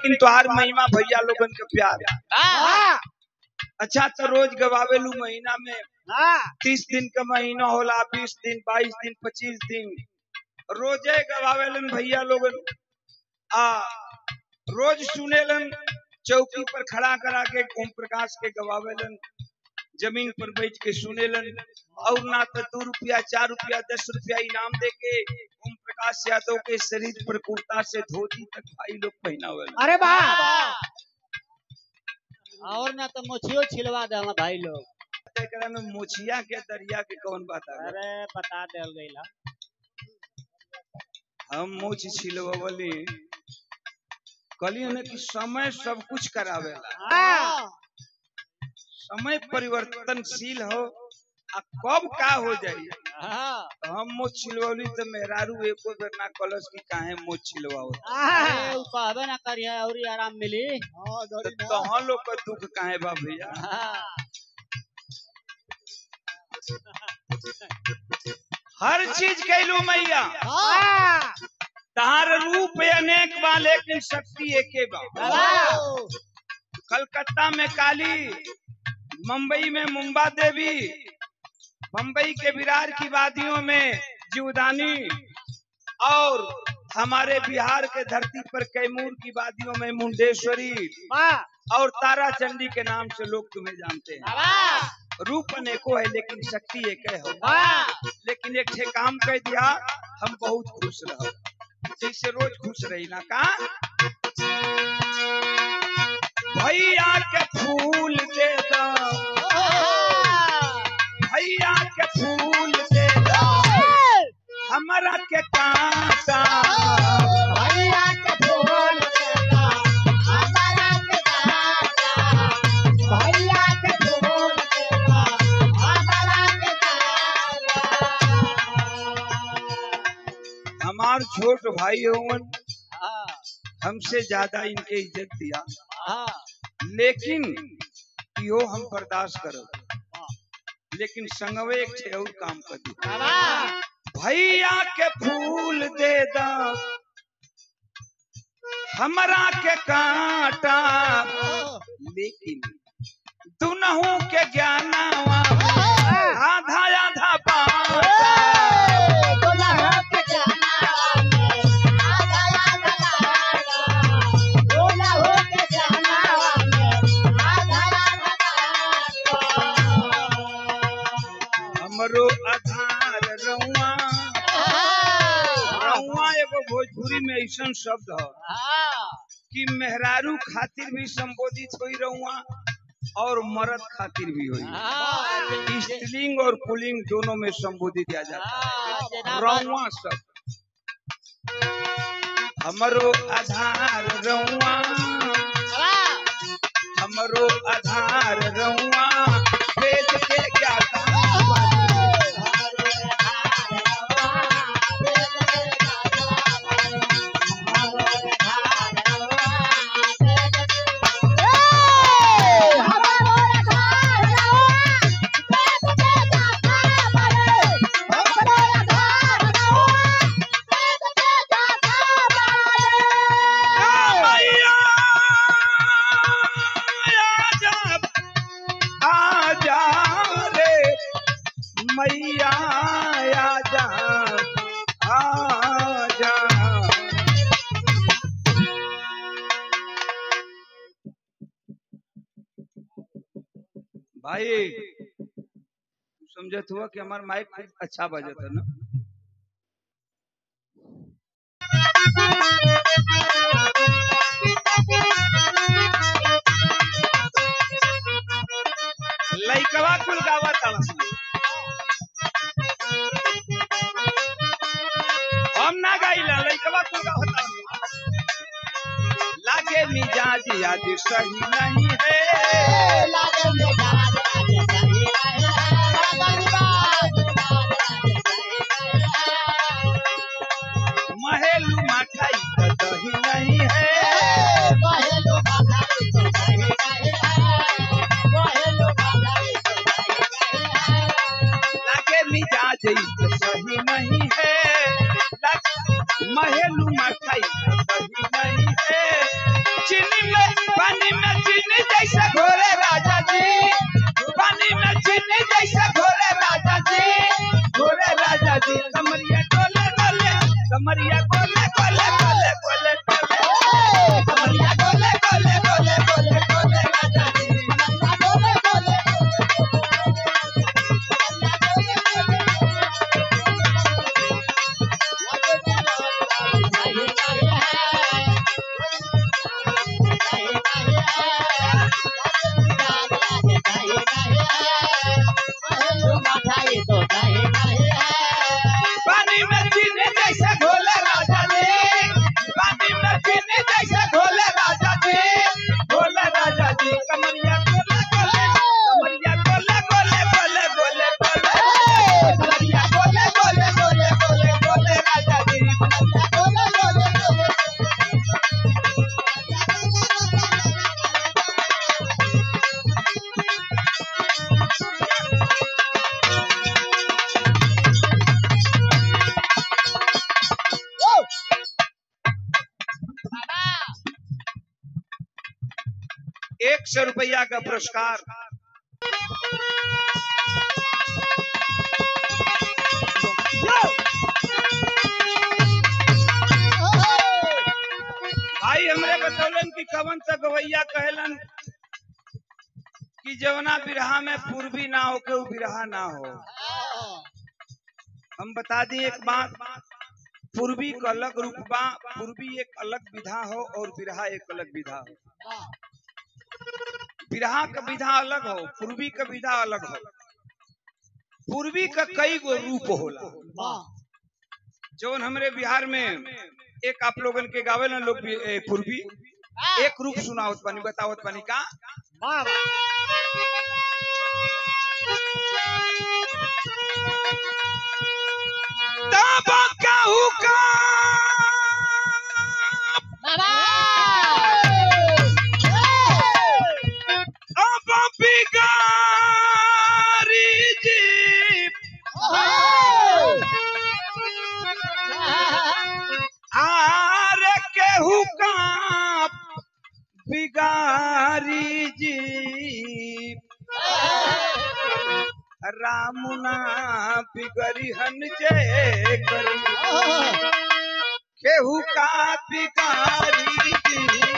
लेकिन तोहार महिमा भैया लोगन के प्यार हाँ अच्छा तो रोज गवावेलू महीना में हाँ तीस दिन का महीना होला बीस दिन बाईस दिन पच्चीस दिन रोजे गवावेलन भैया लोगन आ रोज सुनेलन चौकी पर खड़ा करा के ओम प्रकाश के गवावेलन जमीन पर बैठ के सुनेलन और ना तो दो रुपया चार रुपया दस रुपया इनाम दे के ओम प्रकाश यादव के शरीर पर कुर्ता से धोती तक भाई लोग पहनावेलन अरे वाह और ना तो मोछियो छिलवा दे हम भाई लोग एकरा में मोछिया के दरिया के कौन बात है अरे बता देल गईला हम मोछ छिलवली कहलिए ना कि समय सब कुछ करावेला हाँ समय परिवर्तनशील हो आ कब का हो जाई हाँ तो हम मोछ छिलवली तो मेहरारू एको बेर ना कलस कि काहे मोछ छिलवाओ अरे उ कहबे ना करिए और ही आराम मिली तो तहाँ लोग का दुख काहे बा भैया हाँ हर चीज कैलू मैया हाँ तहार रूप अनेक बा लेकिन शक्ति एके बा कलकत्ता में काली मुंबई में मुंबा देवी मुंबई के विरार की वादियों में जीवदानी और हमारे बिहार के धरती पर कैमूर की वादियों में मुंडेश्वरी वाह और तारा चंडी के नाम से लोग तुम्हें जानते हैं वाह रूप अनेको है लेकिन शक्ति एक है हो वाह लेकिन एक ठे काम कह दिया हम बहुत खुश रहो जैसे रोज खुश रही ना का भैया के फूल दे दो भैया के फूल दे दो हमारा के कांटा भैया के फूल देता हमारा के काटा भैया के फूल देता हमारा के काटा हमार छोट भाई होवन हाँ हमसे ज्यादा इनके इज्जत दिया हाँ लेकिन यो हम बर्दाश्त करो लेकिन संगवे एक ठे और काम कर दी वाह भैया के फूल दे दा हमरा के कांटा लेकिन दुनहु के ज्ञानवा आधा आधा बाटा हमरो आधार रउआ रउआ एगो भोजपुरी में ऐसा शब्द है कि मेहरारू खातिर भी संबोधित हुई रउआ और मर्द खातिर भी हुई स्त्रीलिंग और पुलिंग दोनों में संबोधित किया जाता है रउआ सब हमरो आधार रउआ हमरो आधार रउआ वेद के ज्ञाता मैया आजा आजा रे मैया आजा आजा भाई तू समझत हुआ कि हमार माइक खूब अच्छा बजत है ना लइकवा कुल गावा ताड़सन हम ना गाइला लइकवा कुल गावा ताड़सन लागे मिजाज आज सही नहीं है महेलू मठाई का दही नहीं है लागे मिजाज इस सही नहीं है लागे- महेलू मठाई का दही नहीं है चिन एक सौ रुपया का पुरस्कार भाई हमरे बतौलन कि कवन सा गवैया कहलन कि जवना बिरहा में पूर्वी ना हो के उ बिरहा ना हो हम बता दी एक बात पूर्वी का अलग रूप बा पूर्वी एक अलग विधा हो और बिरहा एक अलग विधा हो बिरहा का विधा अलग हो पूर्वी का विधा अलग हो पूर्वी का कई गो रूप होला जौन हमरे बिहार में एक आप लोगन के गावे ना लोग भी- ए, पूर्वी एक रूप सुनावत पानी बतावत पानी का तब कहू का अब बिगारी जी आर केहू का बिगारी जी रामुना बिगरी हन जे करी केहू का बिगारी जी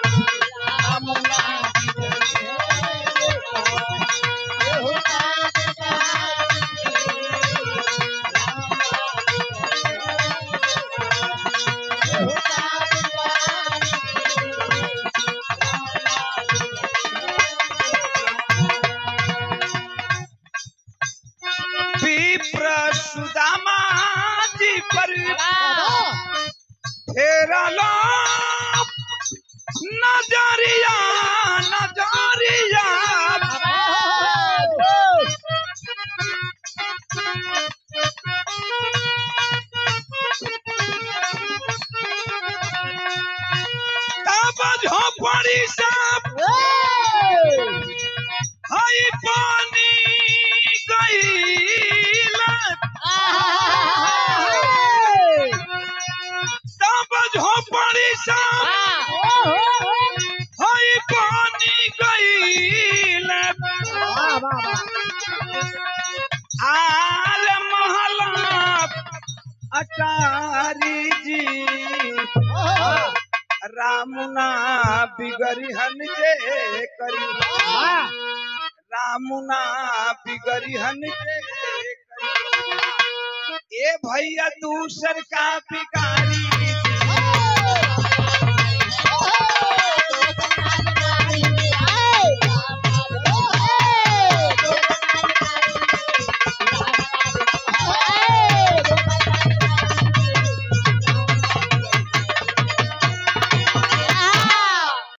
विप्र सुदामा जी पर फेरा लो नजरिया नजरिया तब झोपड़ी सब हई पानी गईला तब झोपड़ी सब हई पानी गईला आल महला अटारी जी रामुना बिगरी हन जे करी रामुना बिगरी हन जे करी ए भैया दूसर का बिगारी